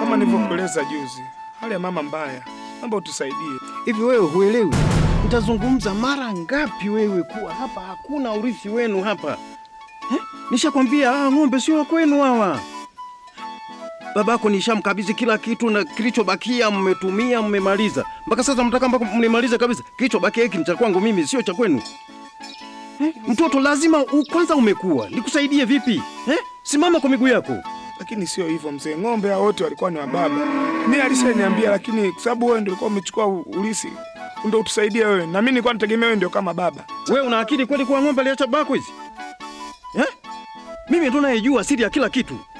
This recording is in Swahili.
kama nilivyokueleza juzi, hali ya mama mbaya, naomba utusaidie. Hivi wewe huelewi? Nitazungumza mara ngapi wewe kuwa hapa hakuna urithi wenu hapa eh? Nishakwambia ah, ng'ombe sio wa kwenu hawa. Babako nishamkabidhi kila kitu na kilichobakia mmetumia, mmemaliza. Mpaka sasa mtaka mpaka mlimalize kabisa. Kilichobakia hiki ni cha kwangu mimi, sio cha kwenu. Eh? Mtoto lazima u, kwanza umekuwa. Nikusaidie vipi? Eh? Simama kwa miguu yako. Lakini sio hivyo mzee, ng'ombe hao wote walikuwa ni wa baba. Mimi alishaniambia, lakini kwa sababu wewe ndio ulikuwa umechukua u- ulisi, ndio utusaidie wewe, na mimi nilikuwa nategemea wewe ndio kama baba. Wewe una akili kweli kuwa ng'ombe aliacha babako hizi? Eh? Mimi ndo nayejua siri ya kila kitu.